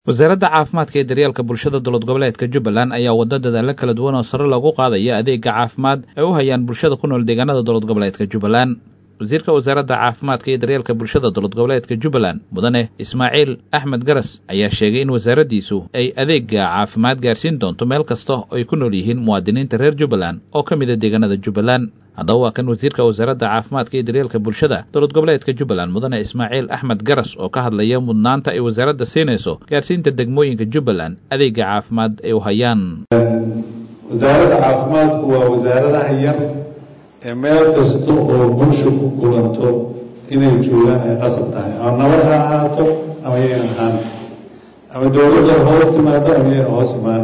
wasaaradda caafimaadka ee daryeelka bulshada dowlad goboleedka jubbaland ayaa wadda dadaalla kala duwan oo sare loogu qaadaya adeega caafimaad ay u hayaan bulshada ku nool deegaanada dowlad goboleedka jubbaland wasiirka wasaaradda caafimaadka iyo daryeelka bulshada dowlad goboleedka jubbaland mudane ismaaciil axmed garas ayaa sheegay in wasaaraddiisu ay adeega caafimaad gaarsiin doonto meel kasta oo ay ku nool yihiin muwaadiniinta reer jubbaland oo ka mida deegaanada jubbaland haddaba waa kan wasiirka wasaaradda caafimaadka iyo daryeelka bulshada dowlad goboleedka jubbaland mudane ismaaciil axmed garas oo ka hadlaya mudnaanta ay wasaaradda siinayso gaarsiinta degmooyinka jubbaland adeega caafimaad ay u hayaan wasaaradda caafimaadku waa wasaaradaha yar ee meel kasta oo bulsha ku kulanto inay joogaan ay qasab tahay ama nabad ha ahaato ama yayna ahaan ama dowladda hoos timaado ama yayna hoos imaan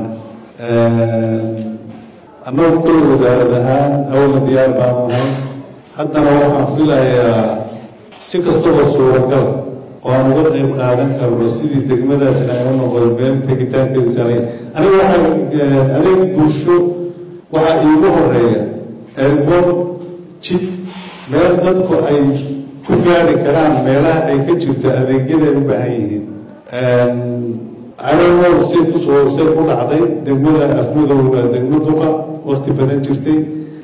annagu kulli wasaarad ahaan awalna diyaar baanu nahay haddana waxaan filayaa si kastaba suuragal oo aan uga qayb qaadan karno sidii degmadaasina ay u noqdo meel tegitaankeedu saalay aniga waxaa adeeg bulsho waxaa iigu horeeya eerbood jid meel dadku ay ku gaari karaan meelaha ay ka jirto adeegyada ay u baahan yihiin calow say kusoo say ku dhacday degmada afmadow waa degmo duqa wakti badan jirtay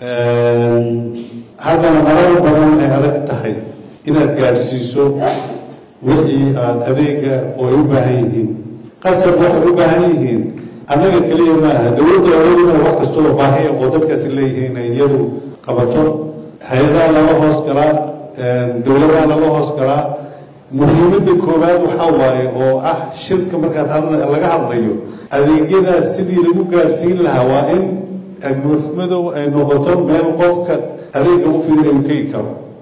haddana marar badan ay adag tahay inaad gaadhsiiso wixii aada adeega oo ay u baahan yihiin qasab waxay u baahan yihiin annaga keliya maaha dowladda oladuna wax kastoo baahiya oo dadkaasi leeyihiin inay iyadu qabato hay-adaha laga hoos galaa dowladaha laga hoos galaa muhiimadda koowaad waxaa waaye oo ah shirka markaad laga hadlayo adeegyadaas sidii lagu gaadhsiin lahaa waa in agmoofmadow ay noqoto meel qofka adeega u fiirin ay u tegi karo